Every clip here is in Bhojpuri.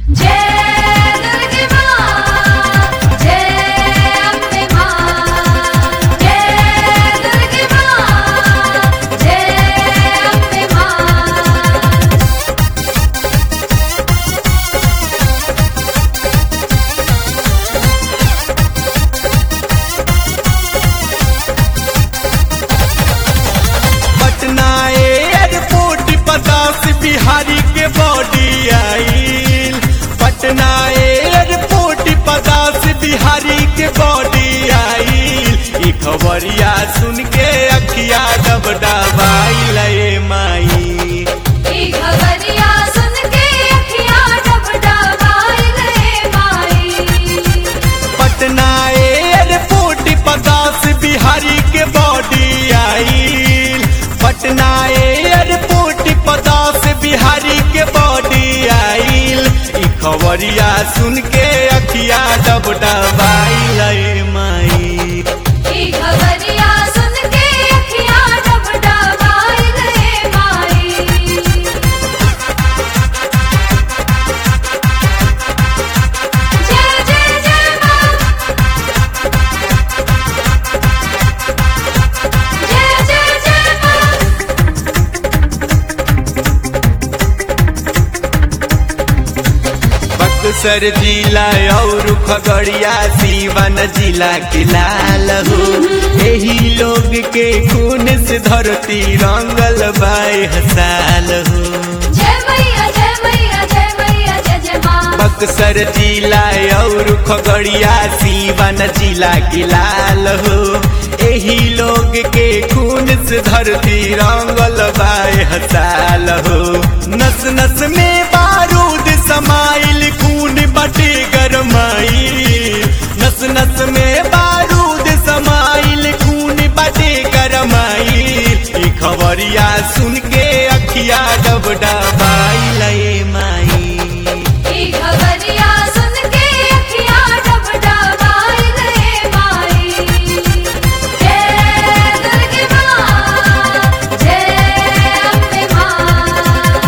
जय दुर्गे माँ जय अम्बे माँ जय दुर्गे माँ जय अम्बे माँ पटना एयरपोर्ट पचास बिहारी के बॉडी आईल पटना एयरपोर्ट पचास बिहारी के बॉडी आईल ई खबरिया सुन के अखिया डब डबाईल ए माई ई खबरिया सुन के अखियाँ डबडबाई गए माई पटना एयरपोर्ट पचास बिहारी के बॉडी आईल पटना एयरपोर्ट पचास बिहारी के बॉडी आईल ई खबरिया सुन के अखिया डब डबाईल ए माई ई खबरिया सुन के अखियाँ डबडबाई गए माई जय जय जय माँ जय जय जय माँ बक्सर जिला और खगड़िया सीवन जिला के लाल हो यही लोग के खून से धरती रंगल बाय हसाल हो जय मैया जय मैया जय मैया जय जय माँ बक्सर जिला और खगड़िया सीवन जिला के लाल हो यही लोग के खून से धरती रंगल बाय हसाल हो नस नस में बारूद समाइल खून बटे गरमाइल नस नस में बारूद समाइल खून बटे गरमाइल ई खबरिया सुन के अखिया डब डबाइल ए माई ई खबरिया सुन के अखियाँ डबडबाई गए माई जय दुर्गे माँ जय अम्बे माँ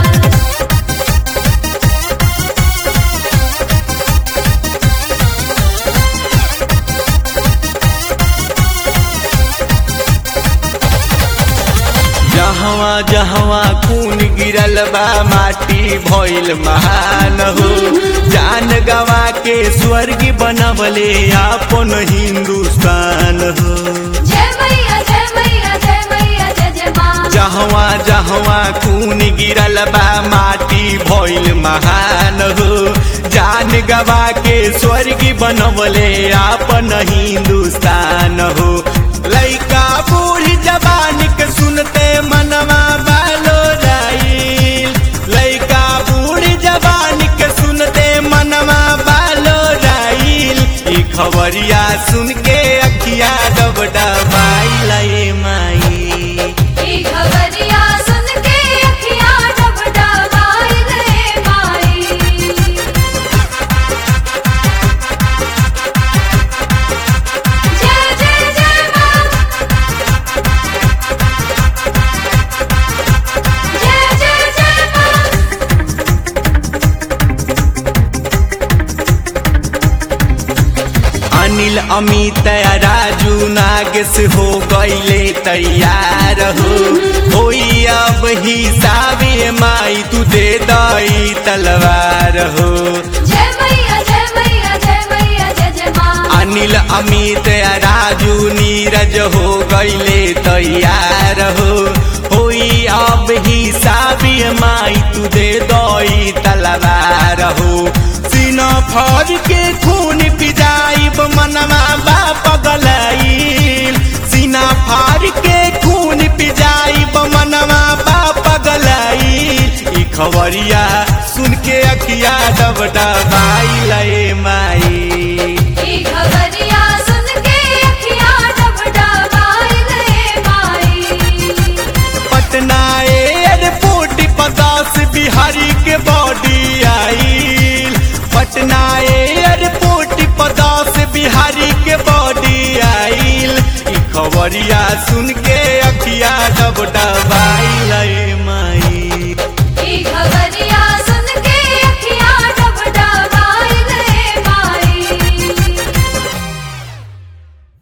जहवा जहवा खून गिरल बा माटी भइल महान हो जान गवा के स्वर्ग बनवले आपन हिंदुस्तान हो जय मैया जय मैया जय मैया जय जय माँ जहवा जहवा खून गिरल बा माटी भइल महान हो जान गवा के स्वर्ग बनवले आपन हिंदुस्तान हो लइका बूढ़ी जवान के सुनते मनवा बालो राइल लइका बूढ़ी जवान के सुनते मनवा बालो राइल ई खबरिया सुन के अखिया डब डबाइल ए माई ई खबरिया सुन के अखियाँ डबडबाई गए माई जय जय जय माँ जय जय जय माँ अनिल अमित राजू नागेश हो गईले तैयार हो होई अब हिसाबे माई तू दे दई तलवार हो जय मैया जय मैया जय मैया जय जय माँ अनिल अमित राजू नीरज हो गईले तैयार हो होई अब हिसाबे माई तू दे दई तलवार हो सीना फर के खून पिजाइब मनवा बा पगलाइल सीना फार के खून पिजाइब मनवा बा पगलाइल ई खबरिया सुन के अखिया डब डबाइल ए माई ई खबरिया सुन के अखियाँ डबडबाई गए माई पटना एयरपोर्ट पचास बिहारी के बॉडी आईल पटना एयरपोर्ट पचास बिहारी के बॉडी आईल ई खबरिया सुन के अखिया डब डबा